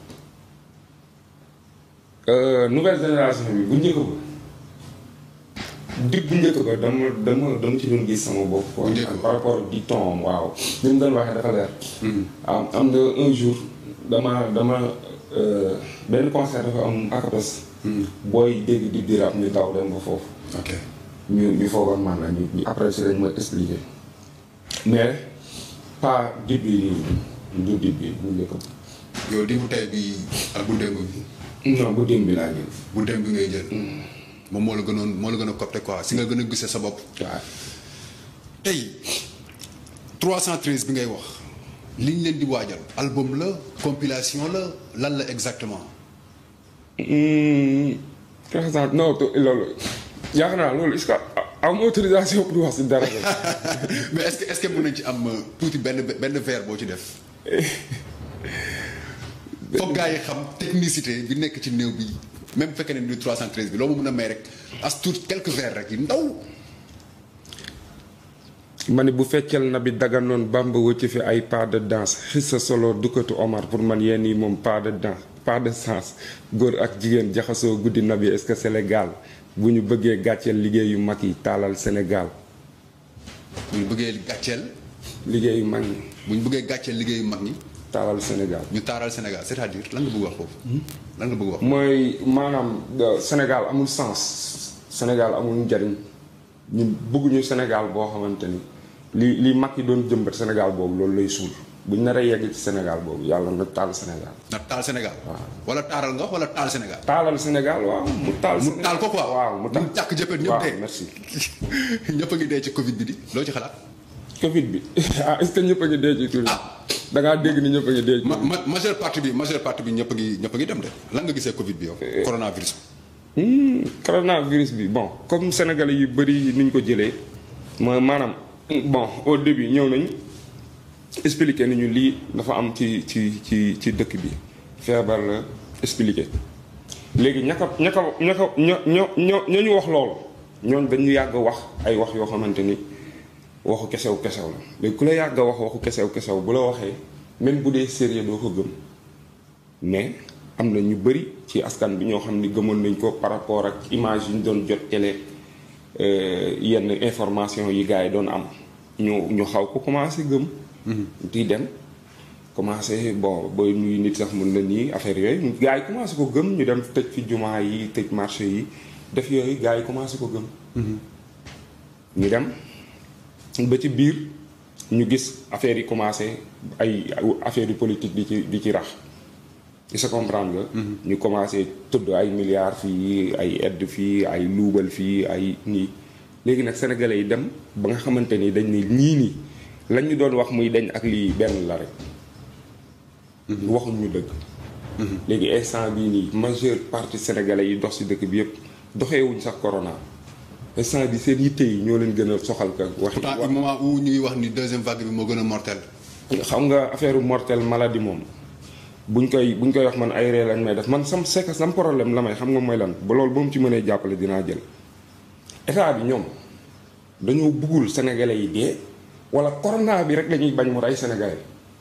nouvelle génération bi bu njëkk ba dig bu njëkk ba dama dama dama ci doon gis sama bopp quoi Bu njëkk ba. par rapport di ton waaw ni mu doon waxee dafa leer am am na un jour dama dama euh, benn concert dafa am akapes booy dégg dig di rap ñu daw dem ba foofu ok ñu ñu foogoon man la ñu ñu après si lañ ma expliqué mais pas dib bi nii du dib bi bu njëkk ba yow di bu tey bi ak bu démb bi non bu dim bi laa jël bu démb bi ngay jël moom moo la gënoon moo la gën a copte quoi si nga gën a gisee sa bopp waaw tey 313 bi ngay wax li ñu leen di waajal album la compilation la lan la exactement. présent non to- loolu yaakaar naa loolu est-ce que am autorisation pour wax si dara rek. mais est-ce que est-ce que mën nañ ci am euh, tuuti benn benn vers boo ci def. foog gaa yi xam technicité bi nekk ci néew bi même bu fekkee ne ni 313 bi loo ma mën a may rek as tuut quelques vers rek yu ndaw. ma ne bu feccal na bi daganoon bamba wëcc fi ay pas de danse xissa solo dukkatu Omar pour man yenn yi moom pas de danse pas de sens góor ak jigéen jaxasoo guddi na bi est-ce que Sénégal bu ñu bëggee gàcceel liggéey yu mag yi taalal Sénégal bu ñu bëggee gàcceel liggéey yu mag yi bu ñu bëggee gàcceel liggéeyu mag ñi taalal Sénégal ñu taaral Sénégal c'est-à-dire lan nga bëgg wax foofu. lan nga bëgg wax. mooy maanaam euh, Sénégal amul sens Sénégal amul njariñ ñun bëgguñu Sénégal boo xamante ni li li mag yi doon jëmbat Sénégal boobu loolu lay suul buñ nar a yegg ci Sénégal boobu yàlla na taal Sénégal. na taal Sénégal. wala taaral nga wala taal Sénégal. taalal Sénégal waaw mu taal. mu taal ko quoi. waaw mu taal mu tàkk jëppee ñëpp waaw dee. merci. ñëpp a ngi dee ci Covid bi di loo ci xalaat. Covid bi ah est-ce que ñëpp a ngi dee ci tur bi. da ngaa dégg ni ñëpp a ngi dee ci ma ma majeure partie bi majeure partie bi ñëpp a ngi ñëpp a ngi dem de lan nga gisee Covid bi yow. coronavirus. Hmm, coronavirus bi bon comme sénégalais yu bëri ni ñu ko jëlee mooy maanaam bon au début ñëw nañ expliquer nañu lii dafa am ci ci ci ci dëkk bi feebar la expliquer léegi ña ko ña ko ña ko ña ña ña ña ñu wax loolu ñooñ dañu yàgg wax ay wax yoo xamante ni waxu kesew kesew la léegi ku la yàgg wax waxu kesew kesew bu la waxee même bu dee sérieux doo ko gëm mais am na ñu bëri ci askan bi ñoo xam ni gëmoon nañ ko par rapport ak image yi ñu doon jot télé euh, yenn information yi gars yi doon am ñu ñu xaw ko commencé gëm. di dem commencé bon ba nuyu nit sax mun na nii affaire yooyu gars yi commencé ko gëm ñu dem tëj fi jumaa yi tëj marché yi def yooyu gars yi commencé ko gëm. ñu dem ba ci biir ñu gis affaire yi commencé ay affaire yu politique di ci di ci rax. il se comprendre nga. ñu commencé tudd ay milliards fii ay aide fii ay luubal fii ay nii léegi nag sénégalais yi dem ba nga xamante ni dañ ne ñii nii lañ ñu doon wax muy dañ ak lii benn la rek. waxuñ ñu dëgg. léegi instant bii nii majeure partie sénégalais yi dox ci dëkk bi yëpp doxeewuñ sax corona instant bi seen yitte yi ñoo leen gën a soxal ka waxi pourtant au moment où ñuy wax ni deuxième vague bi moo gën a mortel. xam nga affaire mortel maladie moom buñ koy buñ koy wax man ay ree lañ may def man sam c'est que sam problème la may xam nga mooy lan ba loolu ba mu ci mënee jàppale dinaa jël état bi ñoom dañoo bëggul sénégalais yi dee wala corona bi rek lañuy bañ mu rey sénégalais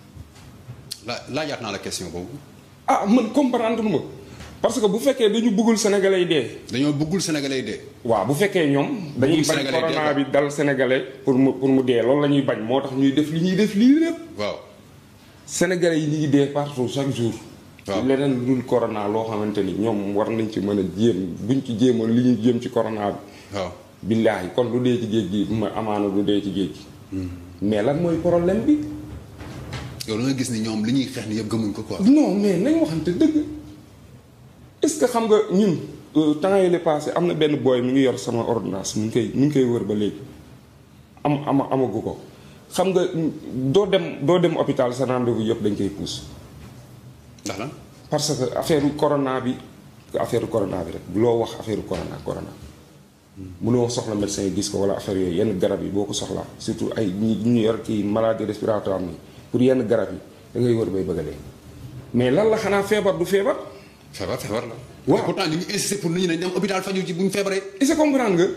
la laajaat naa la question boobu. ah man comprendre ma parce que bu fekkee dañu bëggul sénégalais yi dee dañoo bëggul sénégalais yi dee. waaw bu fekkee ñoom dañuy Bëggul bañ Sénégalais dee corona quoi. bi dal sénégalais pour mu pour mu dee loolu la ñuy bañ moo tax ñuy def li ñuy def lii lépp waaw. sénégalais yi ñu ngi dee partout chaque jour. waaw leneen lu dul corona loo xamante ni ñoom war nañ ci mën a jéem buñ ci jéemoon li ñuy jéem ci corona bi. waaw. billaahi kon lu dee ci géej gi ma amaana lu dee ci géej gi. mais lan mooy problème bi. yow da nga gis ni ñoom li ñuy xeex ni yëpp gëmuñ ko quoi. non mais nañ waxante dëgg est-ce que xam nga ñun euh, temps yii la passé am na benn booy mi ngi yor sama ordonnance mu ngi koy mu ngi koy wër ba léegi am ama amagu ko xam nga doo dem doo dem hôpital sa rendez-vous yëpp dañ koy pousse. ndax lan. parce que affaire corona bi affaire corona bi rek loo wax affaire corona corona mënoo soxla médecin gis ko wala affaire yooyu yenn garab yi boo ko soxlaa surtout ay ñi ñu yor kii maladie respiratoire nii pour yenn garab yi da ngay wër bay bëgg a dee mais lan la xanaa feebar du feebar. feebar feebar la. Waaw. te pourtant ñu ngi insister pour nit ñi nañ dem hôpital faju ci bu ñu feebaree. est-ce que comprendre nga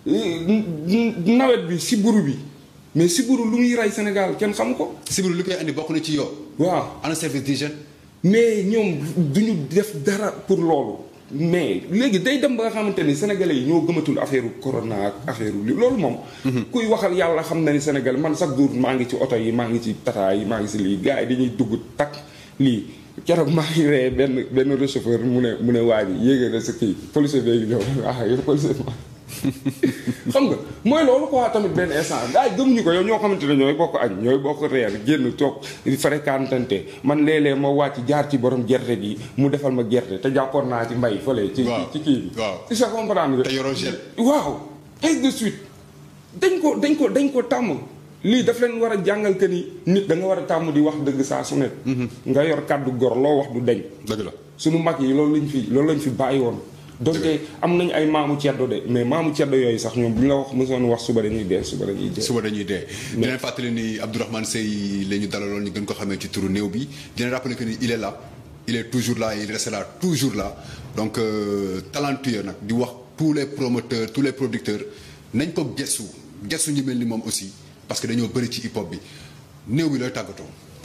eh, nawet bi si buru bi mais si buru lu muy rey Sénégal kenn xam ko. sibiru li koy andi bokk na ci yow. waaw ana service d'hygiène. mais ñoom duñu def dara pour loolu mais léegi day dem ba nga xamante ni sénégalais yi ñoo gëmatul affaire corona ak affaire li loolu moom. kuy waxal yàlla xam na ni Sénégal man chaque jour maa ngi ci oto yi maa ngi ci tata yi maa ngi si lii gars yi dañuy dugg takk lii keroog maa ngi ree benn benn receveur mu ne mu ne waa ji yéege na sa kii policier bi ñëw ah yow policier xam nga mooy loolu quoi tamit benn instant gars yi gëmuñu ko yow ñoo xamante ne ñooy bokk añ ñooy bokk reer génn toog fréquentante man léeg-léeg ma wàcc jaar ci borom gerte gi mu defal ma gerte te jàppoon naa ci mbay fële. ci Waaw. ci kii bi. Waaw. tu sais comprendre nga. te yoroo gel. waaw ainsi de suite dañ ko dañ ko dañ ko tàmm lii daf leen war a jàngal que ni nit da nga war a tàmm di wax dëgg saa su nekk. nga yor kàddu gor loo wax du deñ dëgg la suñu mag yi loolu lañ fi loolu lañ fi bàyyi woon. donte am nañ ay maamu ceddo de mais maamu ceddo yooyu sax ñoom bu ñu la wax mësoon wax suba dañuy dee suba dañuy dee. suba dañuy dee di leen fàttali ni Abdourahmane Seye la ñu dalaloon ñu gën ko xamee ci turu néew bi di leen rappeler que ni il est là il est toujours là il restera toujours là donc euh, talentueux nag di wax tous les promoteurs tous les producteurs nañ ko gestu gestu ñu mel ni moom aussi parce que dañoo bëri ci hip hop bi néew bi looy tàggatoo.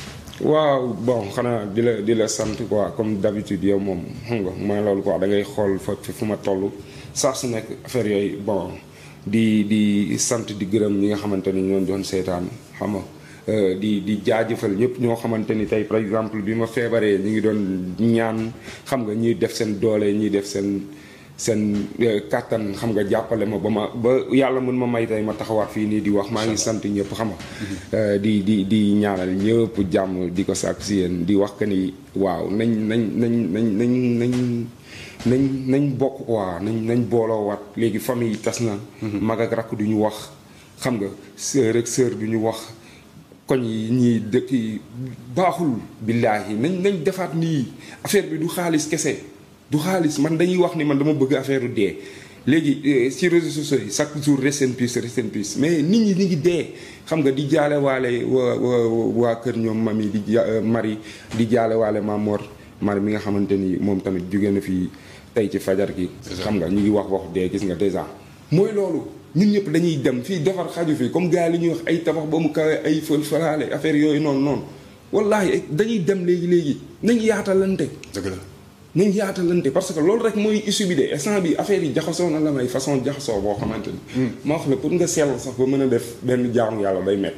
waaw bon xanaa di la di la sant quoi comme d'habitude yow moom xam nga mooy loolu quoi da ngay xool fa fu ma toll saa su nekk affaire yooyu bon di di sant di gërëm ñi nga xamante ni ñoo doon seetaan xam nga di di jaajëfal ñëpp ñoo xamante ni tey par exemple bi ma feebaree ñu ngi doon ñaan xam nga ñuy def seen doole ñuy def seen seen kàttan xam nga jàppale ma ba ma ba yàlla mën ma may tey ma taxawaat fii nii di wax maa ngi sant ñëpp xam nga di di di ñaanal ñëpp jàmm di ko sàkk si yéen di wax que ni waaw nañ nañ nañ nañ nañ nañ nañ nañ bokk quoi nañ nañ booloowaat léegi famille yi tas na mag ak rakk du ñu wax xam nga sœur ak sœur du ñu wax koñ yi ñii dëkk yi baaxul billaahi nañ nañ defaat nii affaire bi du xaalis kese du xaalis man dañuy wax ni man dama bëgg affaire dee léegi ci réseaux sociaux yi chaque jour rest in peace rest in peace mais nit ñi ñi ngi dee xam nga di jaale waale waa waa kër ñoom mami di mari di jaale waale Mamor mari mi nga xamante ni moom tamit jóge na fi tey ci fajar gi xam nga ñu ngi wax wax dee gis nga déjà mooy loolu ñun ñëpp dañuy dem fii defar xaju fii comme gars li ñuy wax ay tabax ba mu kawe ay fël falaale affaire yooyu noonu noonu wallahi dañuy dem léegi léegi nañ yaatalante dëgg la nañ yaatalante parce que loolu rek mooy issue bi de instant bi affaire yi jaxasoo na la may façon jaxasoo boo xamante ni. ma wax la pour nga sell sax ba mën a def benn jaamu yàlla day metti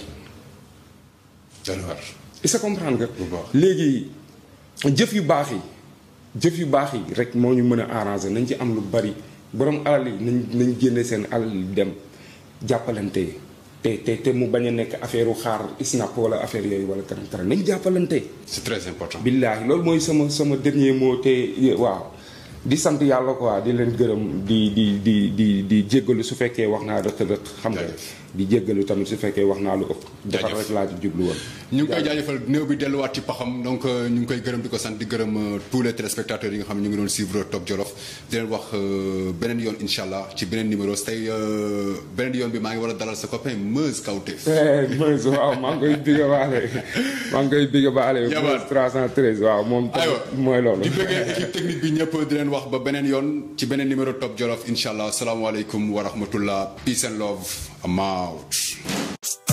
est-ce que comprendre nga. léegi jëf yu baax yi jëf yu baax yi rek moo ñu mën a arranger nañ ci am lu bari borom alal yi nañ nañ génne seen alal yi dem jàppalante te te te mu bañ a nekk affaire u xaar snap wala affaire yooyu wala kanam kanam nañ jàppalante. c'est très important. billaahi loolu mooy sama sama dernier mot te waaw di sant yàlla quoi di leen gërëm di di di di di jéggalu su fekkee wax naa rëq rëq xam nga di jéggalu tamit su fekkee wax naa lu ëpp defar rek laa ci jublu woon ñu ngi koy jaajëfal néew bi delluwaat ci paxam donc ñu ngi koy gërëm di ko sant di gërëm tous les téléspectateurs yi nga xam ne ñu ngi doon suivre Top Jolof di leen wax beneen yoon incha allah ci beneen numéro tey beneen yoon bi maa ngi war a dalal sa copain Meuz Kawtef Meuz waaw maa ngi koy digga baale maa ngi koy digga baale Meuz 313 waaw moom aywa mooy loolu di bëggee équipe technique bi ñëpp di leen wax ba beneen yoon ci beneen numéro Top Jolof incha allah asalaamaaleykum wa rahmatullah peace and love I'm out